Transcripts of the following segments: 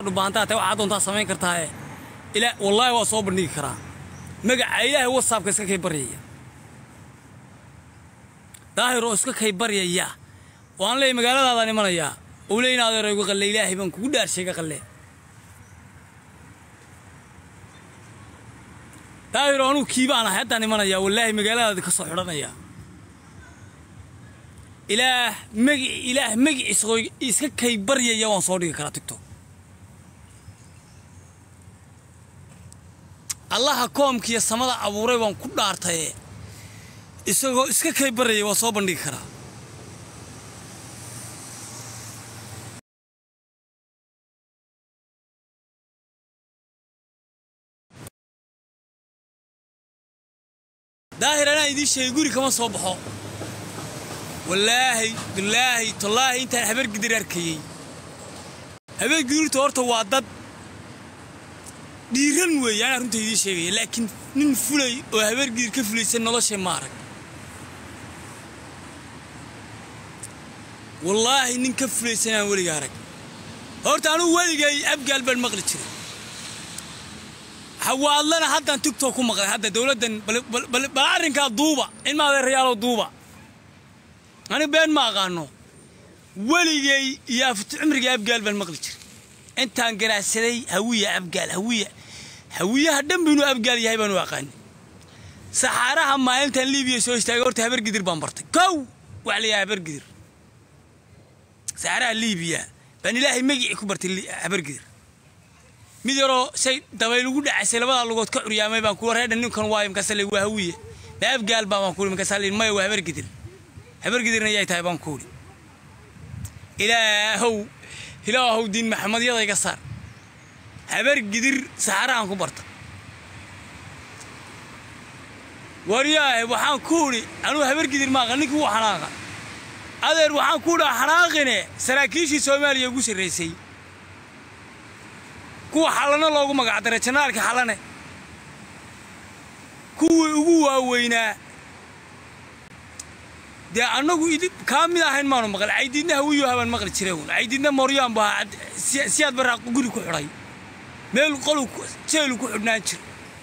dhubaantaa tahay waxaa doontaa samayn kartaae ilaa wallaahi waa soo bandhigi karaa magaca ilaahay whatsappka iska kay baryaya daahir oo iska kay baryaya oo aan leeyahy magaaladaadaan imanayaa ou leey in adeero igu qalle ilaahay baan kugu dhaarsheega qalle daahiro anugu kiibaan ahay haddaan imanayaa wallaahi magaaladaadi ka soo xidhanayaa ilaah magi ilaah magiciisa oo iska kay baryaya waan soo dhigi karaa tigtok allaha koomkiiyo samada abuuray waan ku dhaartaye isagoo iska kay baryaya waa soo bandhigi karaa daahir anaa idiin sheegay guri kama soo baxo wallaahi billaahi tallaahi intaan habargidir arkayey habargidirta horta waa dad dhiiran weeye anaa runta idiin sheegaya laakiin nin fulay oo habargidir ka fulaysan noloshay ma arag wallaahi nin ka fulaysan aan weliga arag horta anugu weligay abgaal baan maqli jiray hawaadlana haddaan tigtok ku maqlay hadda dowladdan bal arrinkaa duuba ilma adeerayaalow duuba anigu been ma aqaano weligay iyo cumriga abgaal baan maqli jiray intaan garaacsaday hawiya abgaal hawiya hawiyaha dhan binuu abgaal yahay baanu aqaani saxaaraha maalintan libiya soo istaagay horta habargidir baan bartay kow wax la yahay habargidir saxaaraha libiya baan ilaahay magicii ku bartay habargidir mid yaroo say dabaylugu dhacaysay labadaa lugood ka curyaamay baan kuwa reedhan ninkan waayo markaasa le waa hawiye ma abgaal baa baan kuuri markaasa le maya waa habargidir habargidirna yay tahay baan kuuri ilaahow ilaahow diin maxamedyada iga saar habargidir saxarahan ku barta waryaahe waxaan ku udhi anuu habargidir maaqa ninkii wuu xanaaqa adeer waxaan ku udhaa xanaaqine saraakiishii soomaaliya ugu sarraysay kuwa xallano loogu magacdaray janaalka xallane kuwii ugu waaweynaa dee annagu kaa mid ahayn maanu maqal caydiidna hawiyo habaan maqli jiray un caydiidna mooryaan baa siyaad baraa guri ku xidhay meel qolu jeelu ku xidhnaan jir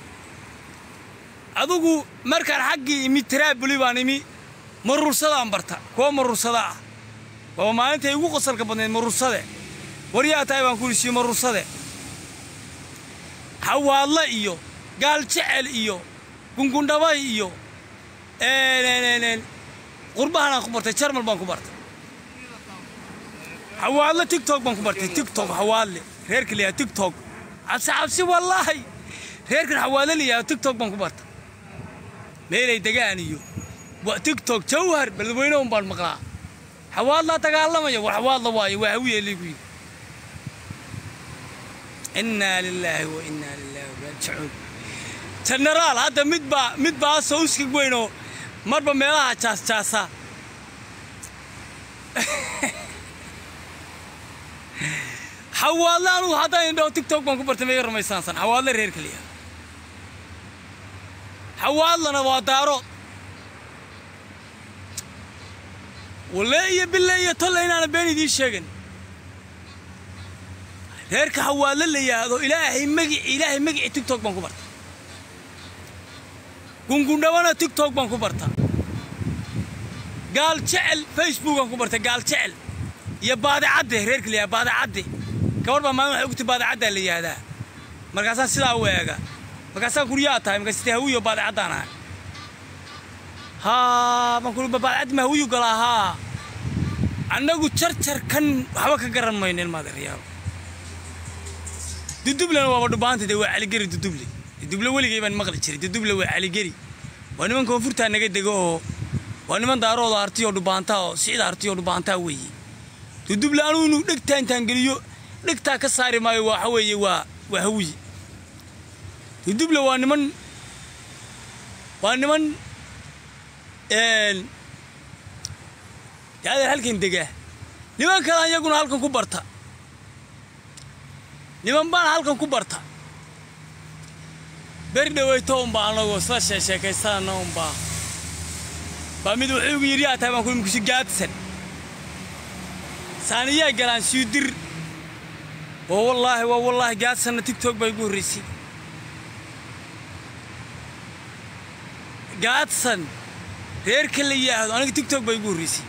adugu markaan xaggii imi taraabuli baan imi marursadaan barta kuwa marursada ah waaba maalintay igu qosalka badnayd marursade waryaa tahay baan ku hisiyo marursade hawaadle iyo gaal jecel iyo gungundhabay iyo qurbahanaan ku bartay jarmal baan ku bartay hawaadle tigtok baan ku bartay tigtok hawaadle reerka la yahaa tigtok cabsi cabsi wallaahi reerkan hawaadle la yahaa tigtok baan ku bartay meelay degaan iyo tigtok jawhar beledweyne un baan maqlaa hawaadlaa dagaalamaya war hawaadla waayo waa hawiye liigu yidhi innaa lilaahi wa innaa lilaahi raajicuun jenaraal hadda mid baa mid baa sawskig weynoo marba meelaha jaasjaasa xawaadle anugu haddaan indhaho tigtok baan ku bartay maiga ramaysaansan xawaadle reer keliya xawaadlana waa daarood walle iyo bille iyo tolle inaana been idiin sheegin reerka hawaadle la yidhaahdo ilaahay magici ilaahay magici tigtok baan ku barta gungundhabana tigtok baan ku barta gaal jecel facebook baan ku bartay gaal jecel iyo baadicadde reerka la yidhahdo baadicadde gabar baa maalin waxay ogtay baadicaddaa la yidhaahdaa markaasaan sidaa u eega markaasaan kuryaa tahay markaas te hawiyo baadicaddaan ahay haa baan kuri baadicaddi ma hawiyu galaa haa annagu jarjarkan waxba ka garan mayno ilmaadeeryaalo dudublena waaba dhubaanta dee waa caligeri duduble duduble weligay baan maqli jiray duduble waa caligeri waa niman koonfurtaa naga dego oo waa niman daarooda hartiyoo dhubaantaa oo sicda hartiyoo dhubaantaa weeye duduble anugu inuu dhegtaa intaan geliyo dhegtaa ka saari maayo waxa weeye waa waa hawiye duduble waa niman waa niman dee adeer halkan degaa niman kale iyaguna halkan ku barta niman baana halkan ku barta beri dhaweyto unbaa anagoo isla sheesheekaysanana unbaa baa mid wuxuu igu yidhi yaa tahay baan ku imkusi gaadsan saaniyaa galaan siidir waa wallaahi waa wallaahi gaadsanna tigtog baa igu horraysay gaadsan reerka la yidhaahdo aniga tigtog baa igu horraysay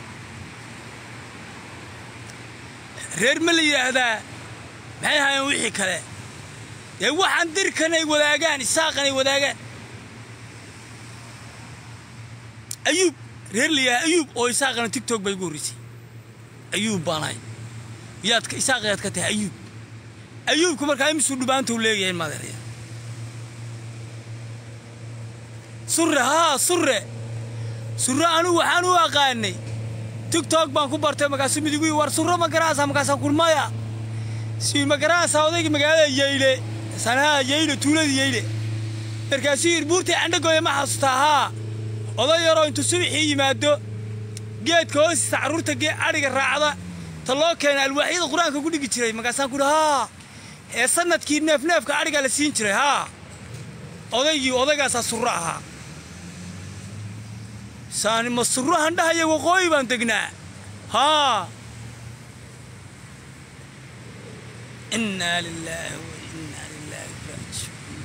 reer ma la yidhaahdaa maxay ahaayeen wixii kale dee waxaan dirkan ay wadaagaan isaaqan ay wadaagaan ayuub reer la yidhahda ayuub oo isaaqana tigtog baa igu horraysay ayuub baan ahay yaad isaaq yaad ka tahay ayuub ayuubku markaa imisuu dhubaanta u leeyahay maadeeraya surre haa surre surre anigu waxaan u aqaanay tigtog baan ku bartay markaasuu midigu war surro ma garaasa markaasaan kulmaya si ma garaasa odaygii magaalada yeyle sanaha yeyle tuuladii yeyle markaasuu yidhi buurtii candhagooya ma xasuustaa haa oday yaroo intuu subaxii yimaado geedka hoostiisa carruurta gee adhiga raacda ta loo keena alwaaxyada qur-aanka ku dhigi jiray markaasaan ku idhi haa ee sanadkii neefneefka adhigaa la siin jiray haa odaygii odaygaasaa surro ahaa saani ma surro handhahaya waqooyi baan degnaa haa innaa lilaahi wa innaa lilaahi raajicuun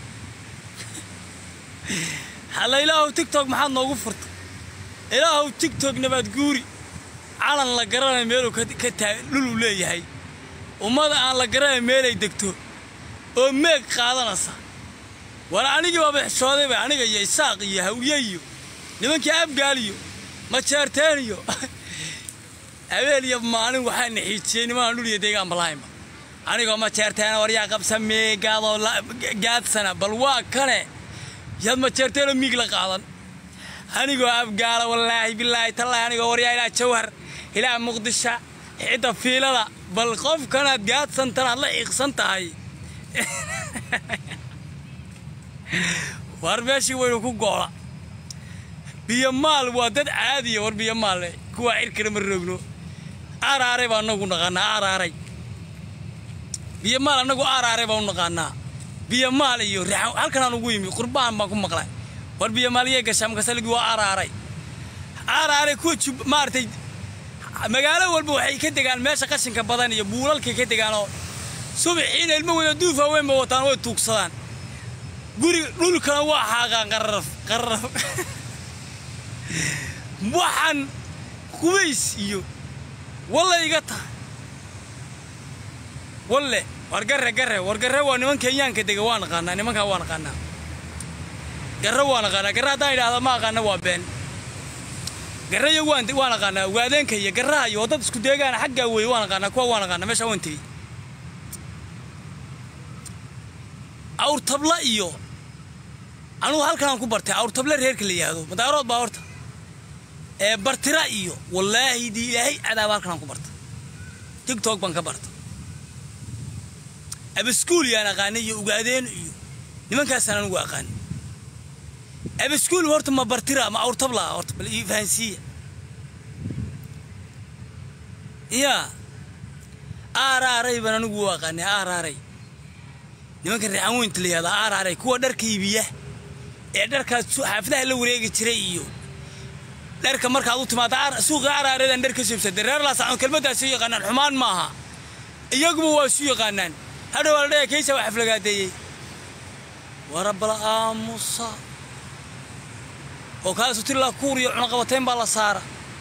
halla ilaahow tigtog maxaad noogu furtay ilaahow tigtog nabaad guuri calan la garanay meeluu ka taa dhuluu leeyahay ummada aan la garanay meelay degto oo meeg qaadanaysa war anigii baaba xishoodayba aniga iyo isaaq iyo hawye iyo nimankii abgaal iyo majeerteen iyo habeel iyo maalin waxaa naxiijiyey nimanaan dhul iyo deegaan balahaynba anigoo majeerteena waryaa qabsa meegaadoo gaadsana bal waa kane yaad majeerteenoo miig la qaadan anigoo abgaala wallaahi bilaahi tallaahi anigoo waryaa ilaa jawhar ilaa muqdisho xidda fiilada bal qofkanaad gaadsantan aad la xiiqsan tahay war meeshii waynu ku goola biyomaal waa dad caadiya war biyomaale kuwaa cirkana ma roogno aaraaray baa anagu naqaanaa aaraaray biyomaal annagu aaraaray baan u naqaanaa biyomaal iyo halkanaan ugu yimi qurbaan baan ku maqlay war biyomaaliyay gashaa markaasaligi waa aaraaray aaraaray kuwa maaragtay magaalo walba waxay ka degaan meesha qashinka badan iyo buulalkay ka degaanoo subaxiina ilmo wada duuf haweenba wataan way tuugsadaan guriga dhulkana waa xaaqaan qararaf qararaf waxaan qubays iyo walle iga tahay walle war garre garre war garre waa niman kenyaanka dega waa naqaanaa nimankaa waa naqaanaa garre waa naqaanaa garre haddaan idhaahda ma aqaana waa been garre iyo waan waa naqaanaa waadeenka iyo garraha iyo dad isku deegaana xaggaa weeye waa naqaanaa kuwa waa naqaanaa meeshaa waan tegey awrtabla iyo anugu halkanaan ku bartay awrtable reerka la yidhaahdo madaarood baa horta ee bartira iyo wallaahi dii ilaahay cadaaba halkanaan ku bartay tigtog baan ka bartay abaskuul yaan aqaanay iyo ugaadeen iyo nimankaasaan anugu aqaanay abaskuul horta ma bartira ma awrtabla horta bal ii fahansiiya yaa aaraaray baan anigu u aqaanay aaraaray nimanka reexan weynta la yihahda aaraaray kuwa dharka iibiya ee dharkaas xaafadaha la wareegi jiray iyo dharka markaad u timaada suuqa araareedaan dhar ka siibsada reer laasacon kelmaddaas u yaqaanaan xumaan maaha iyaguba waa isu yaqaanaan hadhow waa la dhaya kaysa waa xaflagaadeeyey warabala aamusa oo kaasu tilaa kuur iyo cunaqabatayn baa la saara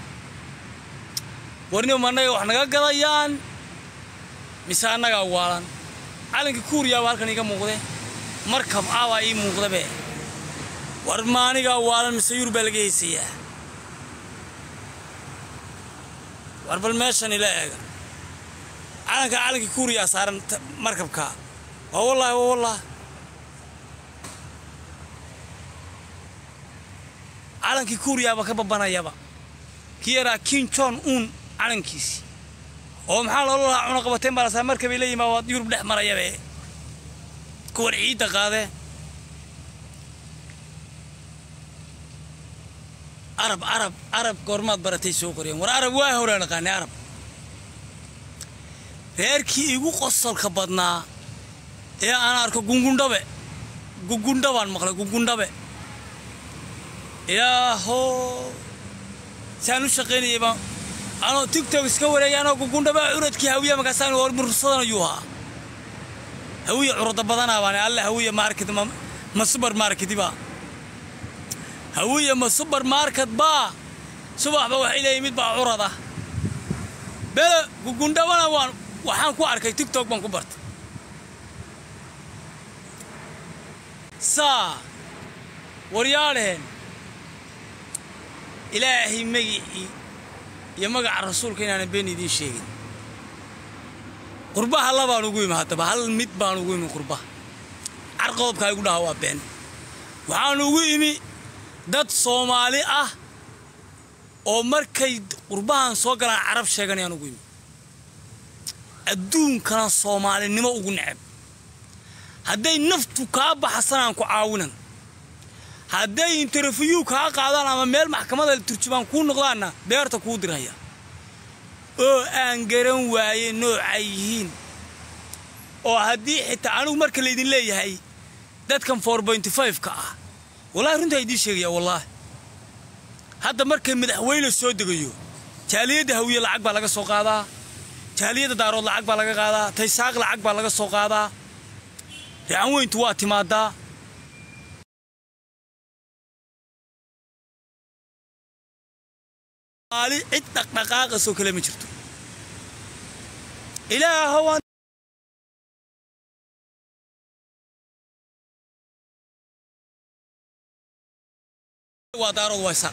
warnima annaga wax naga gadayaan mise annagaa waalan calankii kuuriyaaba halkan iiga muuqde markab abaa ii muuqdabe war maanigaa waalan mise yur baa laga haysayaa war bal meeshan ila eega calanka calankii kuuriyaa saaran markabka waa wallaahi waa wallaahi calankii kuuriyaaba ka babanayaba kii yaraa kin jon uun calankiisii oo maxaa loola lahaa cunaqabateen baa lasaa markabay la yimaa waad yurub dhex marayabe kuwan ciidda qaadee arab arab arab goormaad baratay soo qoriyeen war arab waa horaan aqaanay arab reerkii igu qosolka badnaa ee aan arko gungundhabe gungundhabaan maqlay gungundhabe ilaaho saan u shaqaynayay baan anoo tigtok iska wareegay anoo gugundhabaa curadkii hawiya markaasaan war mursadan ayuu ahaa hawiye curada badanaa baan alle hawiye market ma ma supermarket baa hawiye ma supermarket baa subaxba waxay leeyihin mid baa curada bele gugundhabana waan waxaan ku arkay tiktok baan ku bartay saa waryaadheen ilaahay magicii iyo magaca rasuulka inaanan been idiin sheegin qurbaha labaan ugu imi haddaba hal mid baan ugu imi qurbaha car qodobkaa igu dhaha waa been waxaan ugu imi dad soomaali ah oo markay qurbahan soo galaan carab sheeganayaan ugu imi adduunkana soomaalinimo ugu necab hadday naftu kaa baxsanaan ku caawinan hadday interview kaa qaadaan ama meel maxkamada turjubaan kuu noqdaanna beerta kuu diraya oo aan garan waaye noocay yihiin oo haddii xitaa anigu marka laydin leeyahay dadkan for pointy five-ka ah wallahi runtaa idiin sheegaya wallaahi hadda markay madaxweyne soo degayo jaaliyadda hawiye lacag baa laga soo qaadaa jaaliyadda daarood lacag baa laga qaadaa taysaaq lacag baa laga soo qaadaa rican weyntu waa timaadaa maali cid dhaqdhaqaaqasoo kale ma jirto ilaahow waa daarood waysa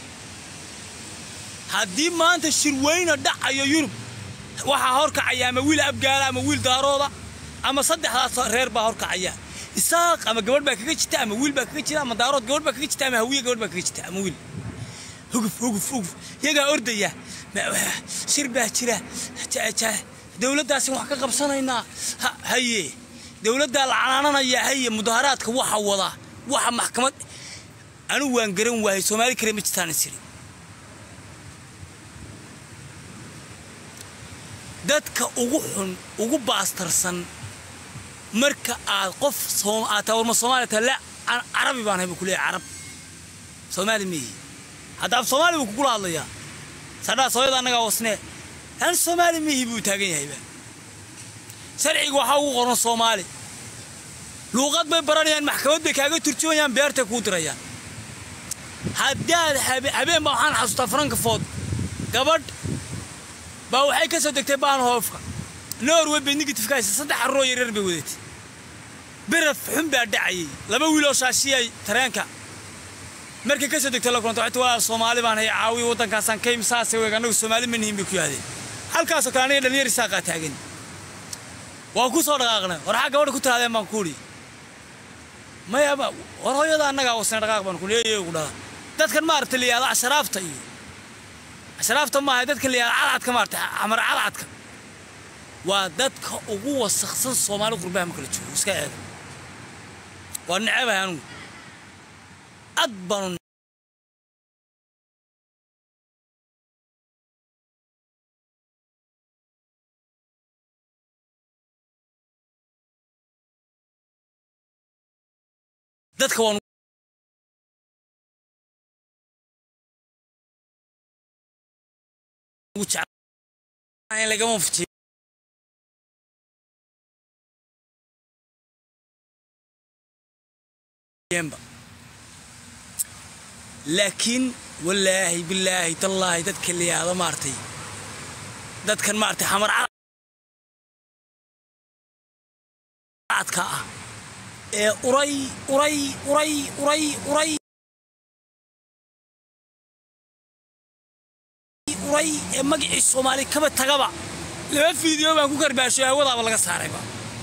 haddii maanta shirweyne dhacayo yurub waxaa horkacaya ama wiil abgaala ama wiil daarooda ama saddexdaas reer baa horkacaya isaaq ama gabadh baa kaga jirta ama wiil baa kaga jira ama daarood gabadh baa kaga jirta ama hawiye gabadh baa kaga jirta ama wiil huguf huguf huguf yagaa ordaya shir baa jira dowladdaasin wax ka qabsanaynaa haye dowladdaa la canaananaya haye mudaharaadka waxa wada waxa maxkamad anigu waan garan waayay soomaali kale ma jirtaan isiri dadka ugu xun ugu baastarsan marka aad qof aad taa warma soomaaliya taa la carabi baan hay buu ku leeyahay carab soomaali miyi hadda af soomaali buu kugula hadlayaa sadhaa sooyada annagaa wasnee an soomaali mihi buu taagan yahayba sharciga waxaa ugu qoran soomaali luuqad bay baranayaan maxkamad bay kaaga turjumayaan beertay kuu dirayaan haddaad habeen baa waxaan xasuustaa frankafood gabadh baa waxay ka soo degtay baanhoofka norway bay negatifka haysa saddex carroo yaryar bay wadatay biraf xun baa dhacayay laba wiiloo shaashiyay tareenka markay ka soo degtay la kulanta waxay walaal soomaali baan hay caawiya waddankaasaan ka imi saasay weeg annagu soomaali ma nihin bay ku yahdeen halkaasoo kale aniga dhalinyar isaaqaa taagan waa ku soo dhaqaaqnay war xaa gabadha ku tiraadeen baan ku udhi mayaba war hooyada annagaa wasna dhaqaaq baan ku leeyay ugu dhala dadkan maaragtay la yihahdo ashraafta iyo ashraafta maaha dadkan la yihahdo cadcadka maaragtay amar cadcadka waa dadka ugu wasaksan soomaali qurbaha ma kala joogo iska eega waa necabahay anugu ad baanu dadka waan ugu jecel lagama fujiyo laakiin wallaahi bilaahi tallaahi dadka la yihahdo maartay dadkan maartay xamar cadka ah ee uray uray uray uray uray uray ee magacii soomaali kaba tagaba laba fiideo baan ku karbaashay hawadaaba laga saarayba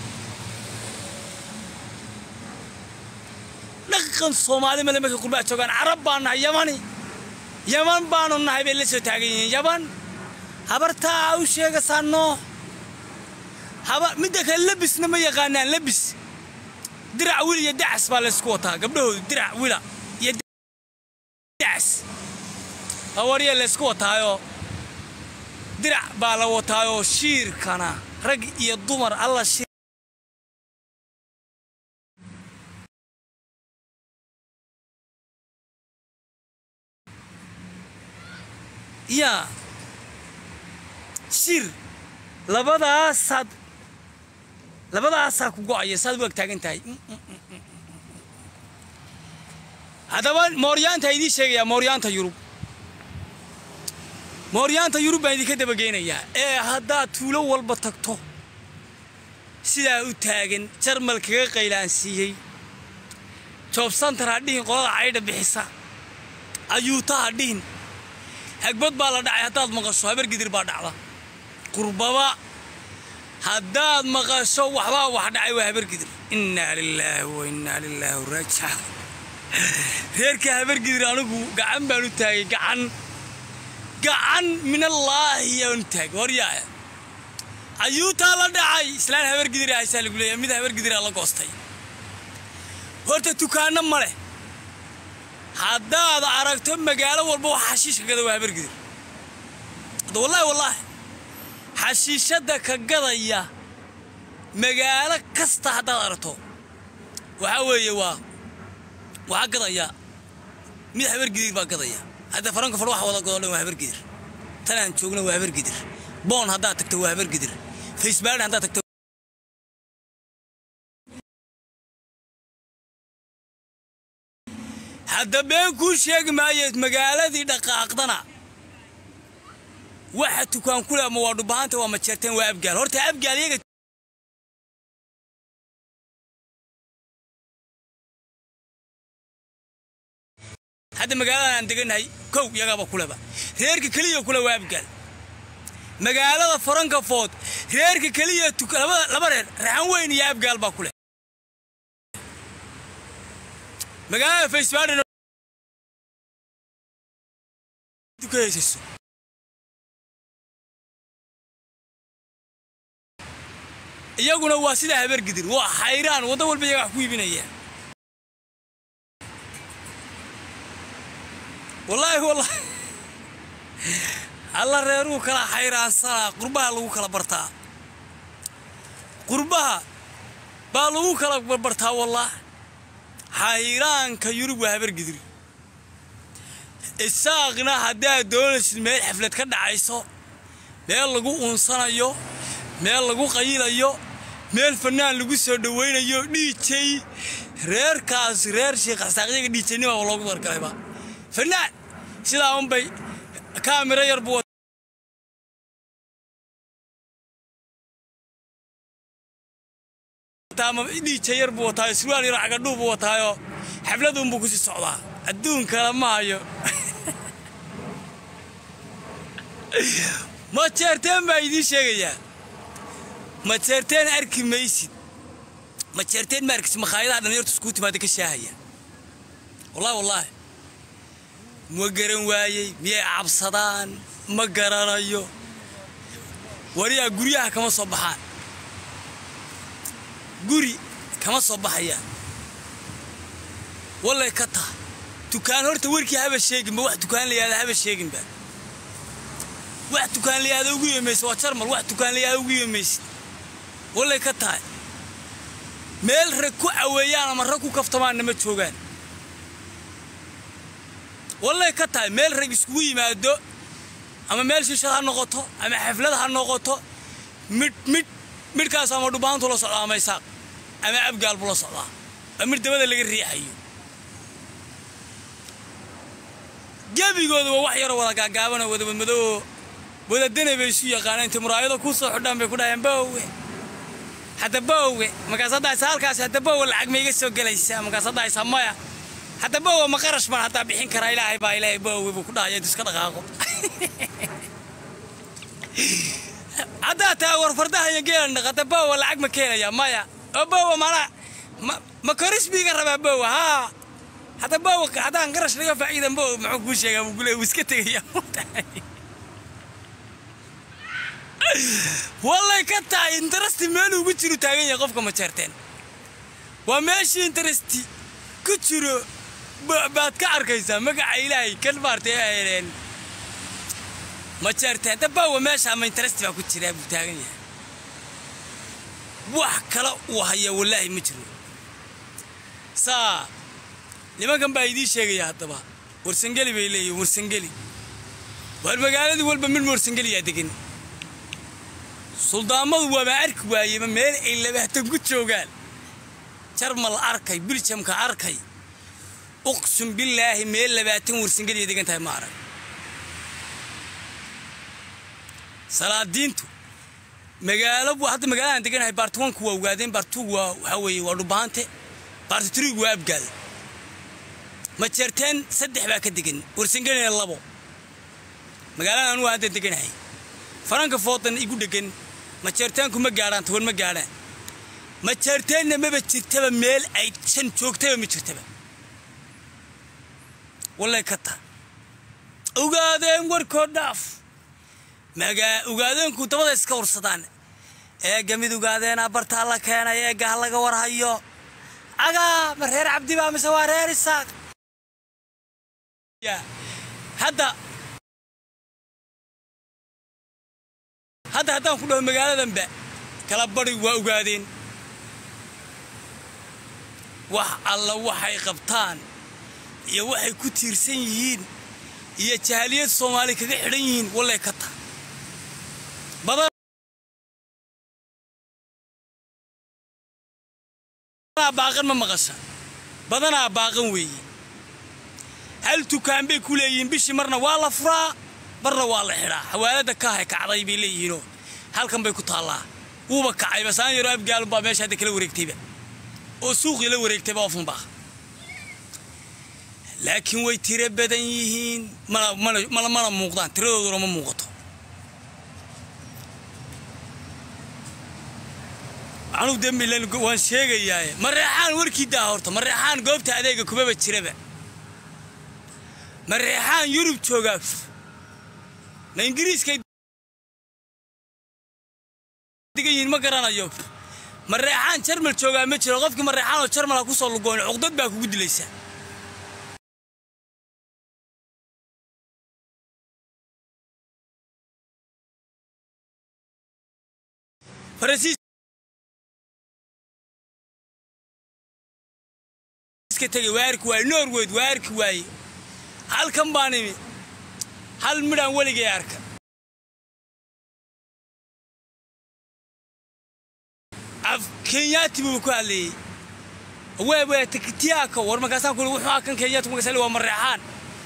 dhaqan soomaali male markay qurbaa joogaan carab baan nahay yamani yaman baanu nahay bay la soo taagan yihiin yaman habartaa u sheegasaanoo haba midda kale labisna ma yaqaanaan labis dirac wil iyo dacas baa laysku wataa gabdhahoodu dirac wila iyo dacas hawarya laysku wataayoo dirac baa la wataayoo shiirkana rag iyo dumar alla shiir yaa shir labadaasaad labadaasaa ku go'aya saad u ag taagan tahay haddaba mooryaanta idiin sheegayaa mooryaanta yurub mooryaanta yurub baan idinka dabageynayaa ee haddaad tuulo walba tagto sidaa u taagan jarmal kaga qaylaansiiyey joobsantar ha dhihin qolada caydha bixisa ayuuta ha dhihin hagbad baa la dhacay haddaad maqasho habar gidir baa dhacda qurbaba haddaad maqasho waxbaa wax dhacay waa habar gidir innaa lilaahi wa innaa lilaahi raajica reerka habar gidir anigu gacan baan u taagay gacan gacan minallaahi yaan u taagay horyaa ayuutaa la dhacay islaan habar gidira haysaa lagu leeyahay mid habar gidiraa la goostay horta dukaanno ma leh haddaad aragto magaalo walba wax xashiishka gada waa habar gidir hadda wallaahi wallaahi xashiishadda ka gadaya magaalo kasta haddaad aragto waxaa weeye waa waxaa gadaya mid habar gidir baa gadaya hadda faranka far waxa wada godo dhan waa habar gidir tanaan joogna waa habar gidir boon haddaad tagto waa habar gidir facebaad haddaad tagto hadda been kuu sheegi maayeed magaaladii dhaqaaqdana waxa tukaan ku leh ama waa dhubahaanta waa majeerteen waa abgaal horta abgaal iyaga hadda magaaladan aan deganahay kow iyagaaba kuleba reerka keliya kule waa abgaal magaalada farankafood reerka keliya laba reer raxan weyn iyo abgaal baa kuleh magaalada facebaadhan dukahaysaso iyaguna waa sidaa habar gidir waa xayraan waddo walba iyaga wax ku iibinaya wallaahi wallaahi alla reeruu kala xayraansanaa qurbaha lagu kala bartaa qurbaha baa lagu kala barbartaa wallaah xayraanka yurub waa habar gidir isaaqna haddaad doonaysid meel xaflad ka dhacayso meel lagu uunsanayo meel lagu qayilayo meel fanaan lagu soo dhowaynayo dhiijay reerkaas reer sheekh xasaaqyaga dhiijaynima loogu dargalayba fanaan sidaa unbay kaamiro yar buu dhiija yar buu wataayo surwaal yar cagadhuu buu wataayoo xafladunbuu kusii socdaa adduun kale ma hayo ma jeerteen baa idiin sheegayaa ma jeerteen arki maysid ma jeerteen ma arkis makhaayadaha dhalinyartu iskuu timaada ka shaahaya wallahi wallaahi ma garan waayey miyay cabsadaan ma garanayo wariyaa guryaha kama soo baxaan guri kama soo baxayaan wallay ka taha dukaan horta warkii haba sheeginba wax dukaan layahda haba sheeginba wax dukaan layahda ugu yeemaysa waa jarmal wax dukaan layahda ugu yeemaysid wallay ka tahay meel rag ku caweeyaan ama rag ku kaftamaanna ma joogaan wallay ka tahay meel rag iskugu yimaado ama meel shiishad ha noqoto ama xaflad ha noqoto midh midh midhkaas ama dhubaantu la socdaa ama isaaq ama abgaal buu la socdaa waa midh dabada laga riixayo gebigooda waa wax yaroo wada gaagaabanoo wada madmadoo wada danay bay isu yaqaaneen inta muraayado ku soo xidhaan bay ku dhaheen bowe hadda bowe markaas haddaysa halkaas hadda bowe lacag ma iga soo gelaysaa markaas haddaysa maya hadda bowe ma qarash baan haddaa bixin karaa ilaahay baa ilaahay bowe buu ku dhahaya intu iska dhaqaaqo haddaa taa war fardaha iyo geelan dhaqata bowe lacag ma keenaya maya oo bowe mana ma koris biiga rabaa bowe haa hadda bowe haddaan qarash laga faa'iidan bowe muxuu kuu sheegaa buu kule wuu iska tegaya wallay ka tahay interesti meel ugu jiru taagan yahay qofka ma jeerteen waa meeshii interesti ku jiro baad ka arkaysaa magaca ilaahay kan maartay ahaydeen ma jeerteen dabawa meesha ama interesti baa ku jiraa buu taagan yahay wax kale uu haya wallaahi ma jiro saa nimankan baa idiin sheegaya haddaba warsangeli bay leeyihin warsangeli waar magaaladii walba mid warsangeliyaa degan suldaamadu waaba arki waayeba meel ay labaatan ku joogaan jarmal arkay biljamka arkay uqsum billaahi meel labaatan warsingadii degan tahay ma arag salaadiintu magaalo hadda magaaladaan deganahay baartiwanku waa ogaadeen baartugu waa waxaa weeye waa dhubaante baartiturigu waa abgaada majeerteen saddex baa ka degan warsinganina labo magaaladan anugu hadda deganahay faranka foodan igu dhegan majeerteenku ma gaadhaan toban ma gaadhaan majeerteenna maba jirtaba meel ay shan joogtaba ma jirtaba wallay ka ta ogaadeen warkoo dhaaf magaa ogaadeenku dabada iska warsadaan eega mid ogaadeena bartaa la keenay eega ha laga warhayo agaa ma reer cabdibaa mise waa reer isaaq hadda hadda haddaan ku dhaho magaaladanba kala bari waa ogaadeen wax alla waxay qabtaan iyo waxay ku tiirsan yihiin iyo jahaaliyad soomaali kaga xidhan yihiin wallay ka ta baaqan ma maqasha badanaa baaqan weeye hal tukaan bay ku leeyihiin bishii marna waa la furaa marna waa la xidhaa xawaalada kaahay kacday bay leeyihiinoo halkan bay ku taallaa wuuba kacayba saan yaroo abgaalunbaa meesha hadda kala wareegtayba oo suuqii la wareegtayba ofunbaa laakiin way tiro badan yihiin mana muuqdaan tiradooduna ma muuqato anuu dembilan waan sheegayaaye mareexaan warkii daa horta mareexaan goobta adeega kumaba jiraba mareexaan yurub joogaa ma ingiriiskay digan yihiin ma garanayo mareexaan jarmal joogaa ma jiro qofkii mareexaan oo jarmala ku soo lugoon cuqdad baa kugu dilaysaa faransiis tegay waa arki waaye norweyd waa arki waaye halkan baan imi hal midhaan weligay arka af kenyaati buu ku hadlayey wewe tikitiyaaka war markaasaan kuli wuxuu akan kenyaati markaas waa mareexaan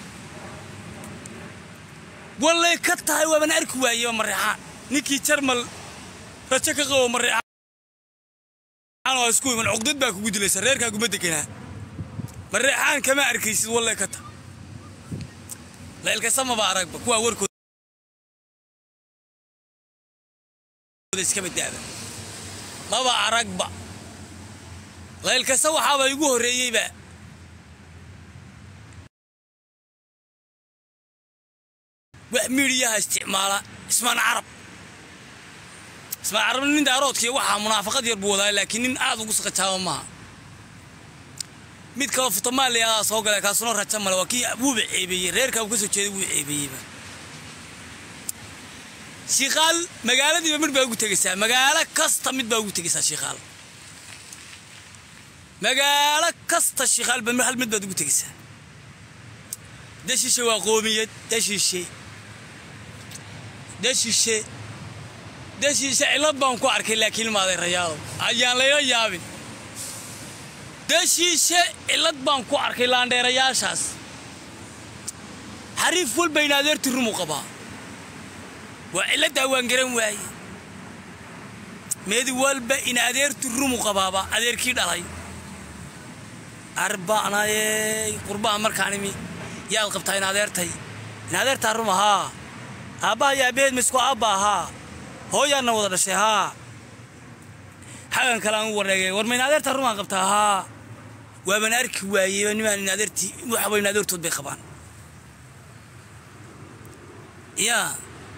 wallay ka tahay waaban arki waaye waa mareexaan ninkii jarmal rajo ka qabo mareexaan oo isku iman cuqdad baa kugu dilaysa reerkaaguma deganaa mareexaan kama arkaysid wallay ka ta laylkasa maba aragba kuwaa warkooda iska badaaba maba aragba laylkasa waxaaba igu horreeyeyba wax miidhiyaha isticmaala ismaan carab ismaan carab nin daaroodkiiyo waxaa munaafaqad yar buu wadaa laakiin nin aad ugu saqajaaba maaha mid kaloo futamaaliyadaa soo gala kaasuna raja male waa kii wuuba ceebeeyey reerkaa uu ka soo jeeday wuu ceebeeyeyba shiikaal magaaladiiba mid baa ugu tegaysaa magaalo kasta mid baa ugu tegaysaa shiikaal magaalo kasta shiikaalba hal mid baad ugu tegaysaa dashiishe waa qoomiyad dashiishe dashiishe dashiishe cillad baan ku arkay laakiin maaday rayaalow ayaan layla yaabin dashiishe cillad baan ku arkay laandheerayaashaas xariif walba in adeerti rumu qabaa waa cilladdaa waan garan waaye meedi walba in adeerti rumu qabaaba adeerkii dhalay arba'nayey qurbaha markaan imi yaad qabtaa in adeertay in adeertaa ruma haa aabbaha iyo aabbaheed misku aabba haa hooyaanna wada dhashay haa xagan kale aan u wareegay war ma in adeertaa rumaan qabtaa haa waaban arki waayeyba nimaan in adeertii waxaba in adeertood bay qabaan yaa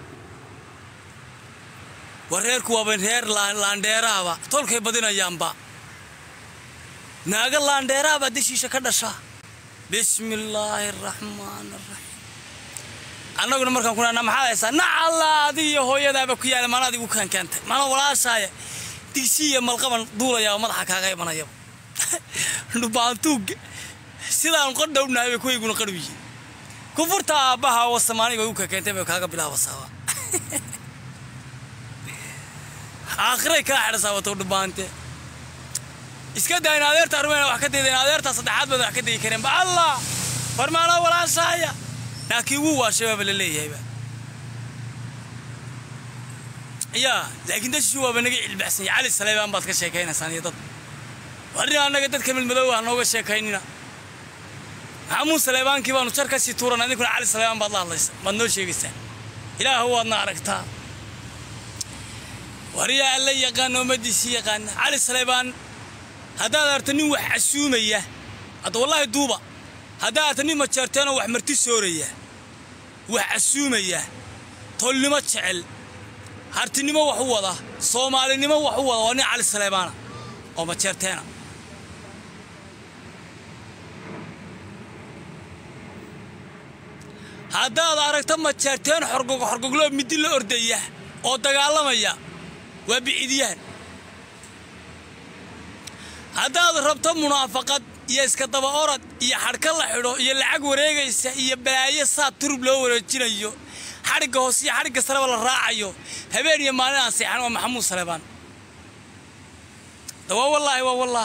war reerku waaba reer laandheeraaba tolkay badinayaanba naaga laandheeraabaa deshiisha ka dhasha bismi illaahi araxmaan araxiim annaguna markaan ku naana maxaad haysaa nacalla adiga iyo hooyadaaba ku yaala maana adigu kaan keentay maana walaashaaya digsi iyo malqaban duulayaa madaxa kaaga imanayaba dhubaantuugga sidaan qodhownahay bay kuwayguna qadhow yihiin kufurta aabbaha wasamaaniga u ka keentay bay kaaga bilaabasaaba aakhiray kaa xidhasaa wato dhubaante iska daa in adeerta armeyna wax ka dayda in adeertaa saddexaad baad wax ka dayi kareen ba allah farmaanoo walaashaaya laakiin wuu waa shabaaba la leeyahayba yaa laakiin dadshi waaba naga cilbaxsan yahay cali saleebaan baad ka sheekaynaysaan iyo dad warina annaga dadka midmadoow ha nooga sheekaynina maxamuud saleebaankii baanu jar ka sii tuuran adinkuna cali saleebaan baad la hadlaysa maad noo sheegaysaan ilaahu waadna aragtaa wariyaa alla yaqaana ummadiisii yaqaana cali saleebaan haddaad arta nin wax casuumaya hadda wallaahi duuba haddaad arta nin majeerteenoo wax marti sooraya wax casuumaya tolnimo jecel hartinimo wax u wada soomaalinimo wax u wada waa nin cali saleebaana oo majeerteena haddaad aragto majeerteen xorgog xorgogloo midi la ordaya oo dagaalamaya waa biciidiyaan haddaad rabto munaafaqad iyo iska daba orad iyo xadhka la xidho iyo lacag wareegaysa iyo balaayo saa turub loo wareejinayo xadhigga hoose iyo xadhigga sareba la raacayo habeen iyo maalin aan seexan waa maxamuud saleebaan da waa wallaahi waa wallah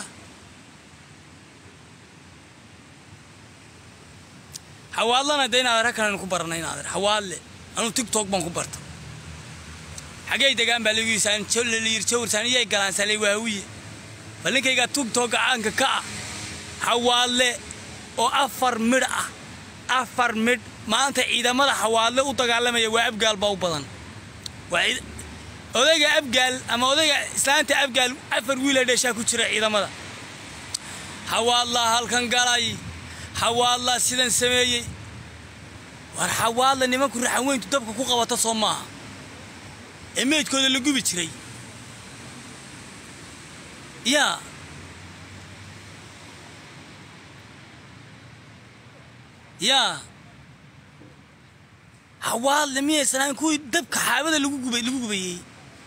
xawaadlana de inaad ragkan ku baranay inaader xawaadle anuu tigtog baan ku barta xagey degaan baa lagu yiri jawrsan iyay galaansalay waawiye bal ninkayga tigtogga caanka ka ah xawaadle oo afar midh ah afar midh maanta ciidamada xawaadle u dagaalamaya waa abgaal baa u badan odayga abgaal ama odayga islaanta abgaal afar wiila dheeshaa ku jira ciidamada xawaadlaa halkan galay xawaadlaa sidan sameeyey war xawaadla nimanku raxanweyntu dabka ku qabata soo maaha ee meydkooda la gubi jiray yaa yaa xawaadle miyaysan ahayn kuwii dabka xaabada lagu gubay lagu gubayey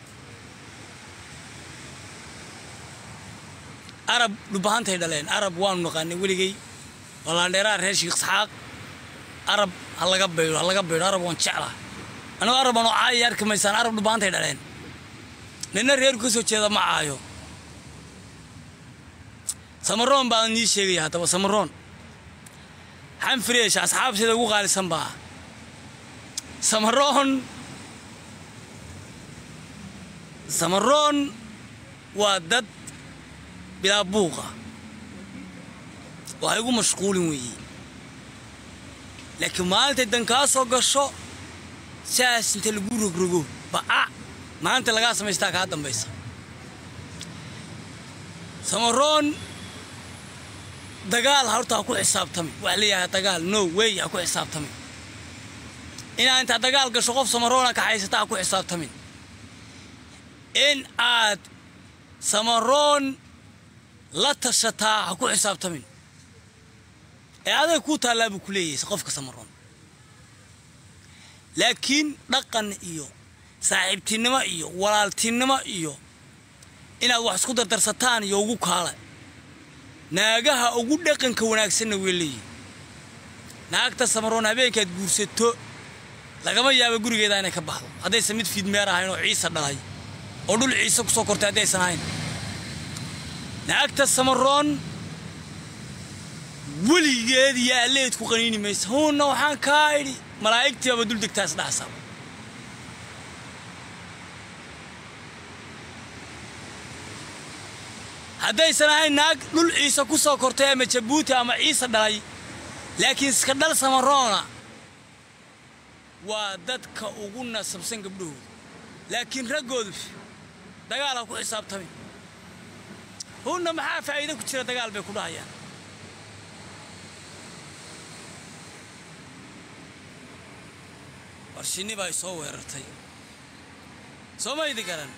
arab dhubahantay dhaleen arab waanu naqaanay weligay walaandheeraha reer sheekh isxaaq arab ha laga baydho ha laga baydho arab waan jeclaa anigoo arab anoo caayay arki maysaan arab dhubaantay dhaleen nina reerku ka soo jeeda ma caayo samaroon baan nii sheegaya haddaba samaroon xanfireesha asxaab sida ugu qaalisan baa samaroon samaroon waa dad bilaa buuqa waxay ugu mashquulin weeye laakiin maalintay dan kaa soo gasho saas inta lagu rogrogo ba'a maalinta lagaa samaystaa kaa dambaysa samaroon dagaal horta ha ku xisaabtami waxa leeyahay dagaal no wey ha ku xisaabtami inaad intaad dagaal gasho qof samaroona ka haysata ha ku xisaabtamin in aad samaroon la tashataa ha ku xisaabtamin ee adag kuu taallaa buu ku leeyahay qofka samaroon laakiin dhaqan iyo saaxiibtinimo iyo walaaltinimo iyo inaad wax isku dardarsataan iyo ugu kaala naagaha ugu dhaqanka wanaagsanna way leeyihin naagta samaroon habeenkaad guursato lagama yaabo gurigeeda inay ka baxdo haddaysan mid fiidmeer ahayn oo ciise dhalay oo dhul ciise ku soo kortay haddaysan ahayn naagta samaroon weligeed iyo alleed ku qaniini maysa huunna waxaan kaa idhi malaa'igtiibaba dul degtaas dhaxsaba haddaysan ahayn naag dhul ciise ku soo kortay ama jabuuti ama ciise dhalay laakiin iska dhal samaroona waa dadka ugu nasabsan gabdhahooda laakiin raggoodu dagaal ha ku xisaabtamin hunna maxaa faa'iido ku jira dagaal bay ku dhahayaan war shinni baa soo weerartay soo maydi garan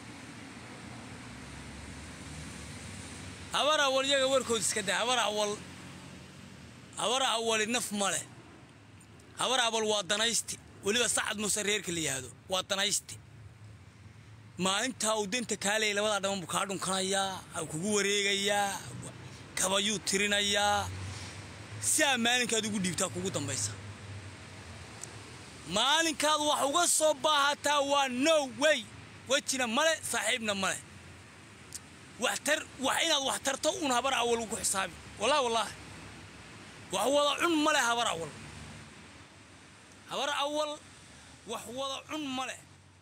habar awal yaga warkood iska daa habar awal habar awali naf ma leh habar awal waa danaysti weliba sacad muuse reerka la yihahdo waa danaysti maalintaa uu danta kaalaya labadaa dhaban buu kaa dhunkanayaa u kugu wareegayaa kabayuu tirinayaa siaa maalinkaad ugu dhiibtaa kugu dambaysa maalinkaad wax uga soo baahataa waa no way wejina male saaxiibna male waxtar wax inaad wax tarto uun habar awal ugu xisaabi wallah wallah wax wada cun male habar awal habar awal wax wada cun male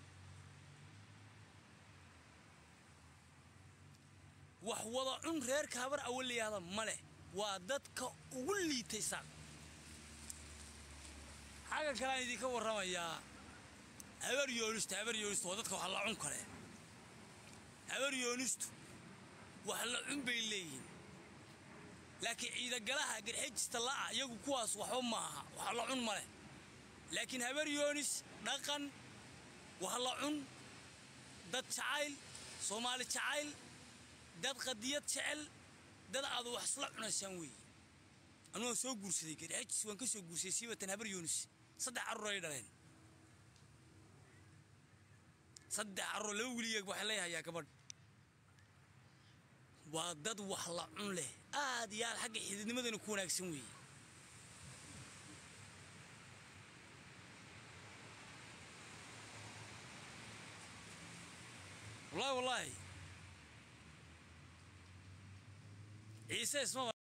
wax wada cun reerka habar awal la yihahda male waa dadka ugu liitay saaq xagga kale aan idinka warramayaa habar yoonistu habar yoonistu waa dadka wax la cun kale habar yoonistu wax la cun bay leeyihiin laakiin ciidagalaha garxejista la'a iyagu kuwaas waxba ma aha wax la cun ma leh laakiin habar yoonis dhaqan wax la cun dad jacayl soomaali jacayl dad qadiyad jecel dad aad wax isla cunaysaan weeye anu waan soo guursaday garxejis waan ka soo guursaday siibatan habar yoonis saddex carruur ay dhaleen saddex carruur laba weligeeg waxay leeyahayaa gabadh waa dad wax la cun leh aad iyo aad xagga xididnimadana ku wanaagsan weeye wallaahi wallaahi ciise ismaba